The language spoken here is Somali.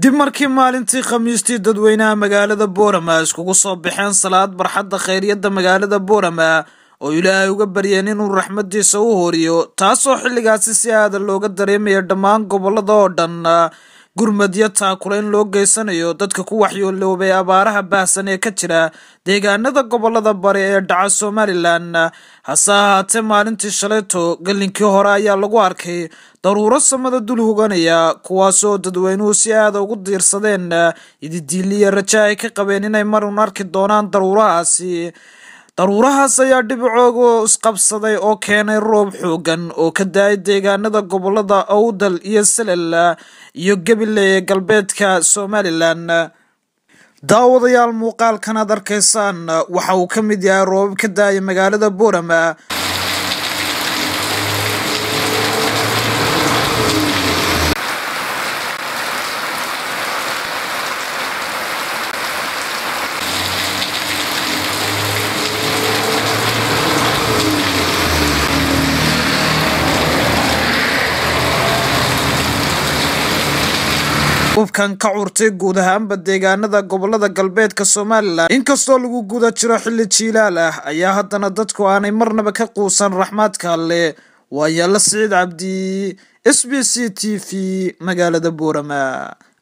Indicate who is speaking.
Speaker 1: dib markii maalintii khamiistii dadweynaha magaalada boorama iskugu soo baxeen salaad barxadda khayryadda magaalada boorama oo ilaahay uga baryeen inuu raxmadiisa u horiyo taasoo xilligaasi si aada looga dareemaya dhammaan gobolada oo dhan gurmadyo taakulayn loo geysanayo dadka ku waxyooloobay abaaraha baahsan ee ka jira deegaanada gobolada bari ee dhaca somalilan hase ahaatee maalintii shalayto galinkii hore ayaa lagu arkay daruuro samada dul hoganaya kuwaasoo dadweynuhu si aada ugu diirsadeen ididiiliya raja ay ka qabeen inay marun arki doonaan daruurahaasi daruurahaas ayaa dhibicooga isqabsaday oo keenay roob xoogan oo ka da-ay deegaanada gobolada owdal iyo salel iyo gabiley ee galbeedka somalilan daawadayaal muuqaalkan aad arkaysaan waxa uu ka mid yahay roobab ka da-aya magaalada boorama hubkan ka curtay guud ahaanba deegaanada gobolada galbeedka somalilan inkastoo lagu guda jiro xilli jiilaal ah ayaa haddana dadku aanay marnaba ka quusan raxmaadka alle waayaala siciid cabdi s b c t v magaalada boorama